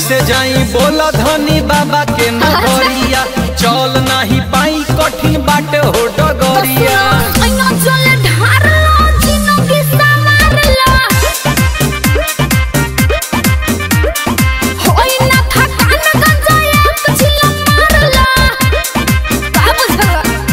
कैसे जाई बोला धनी बाबा के नगरिया चल नाही पाई कठिन बाटे हो डगरिया ऐना चले ढारलो जिंदगी संवारलो होई ना थकान गंजा एक चिल्ला मारलो का बुझला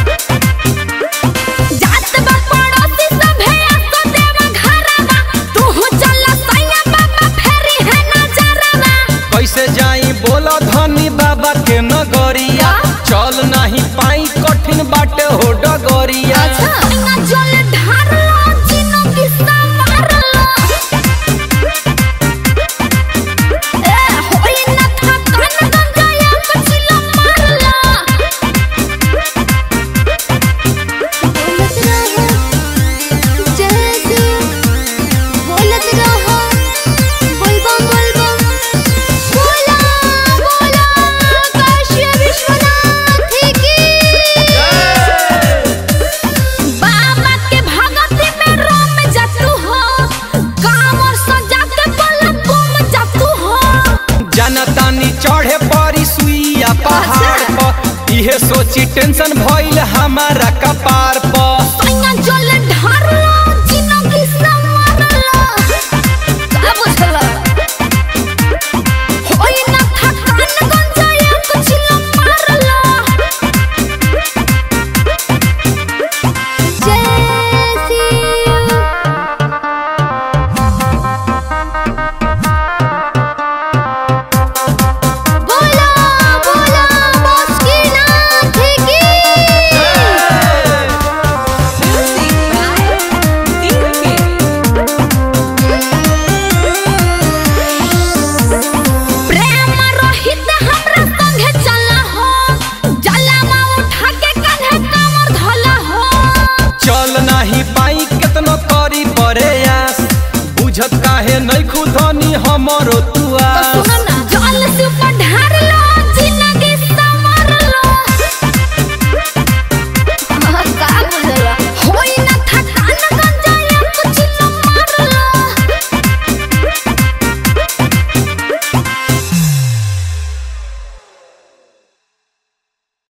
जात बा पड़ोसी सभे आसो देवा घरवा तू चल सैया बाबा फेरी है नजरवा कैसे जाई बोला धनी बाबा के नगरिया चल नाही पाई कठिन बाटे हो डगरिया ऐना चले ढारलो जिंदगी संवारलो ए होई ना थकान गंजा एक चिल्ला मारलो बोलत रहो बोलबम बोलबम बोला बोला काशी विश्वनाथ की बाबा के भगती में रोम जातू हो काम और सजा के बल घूम जातू हो जनतानी चढ़े परी सुइया पहाड़ पर इहे सोची टेंशन भइल हमारा कपार पर सैया जल ढारलो जिंदगी संवारलो का बुझला होई ना थकान गंजा एक चिल्ला मारलो जय शिव बोला बोला मुस्किनाथ की प्रेम रहित हमरा संगे चला हो जलावा उठा के कान्हे कमर धला हो चल नाही पाई केतनो करी परे आस बुझत काहे नहीं खुदनी हमरो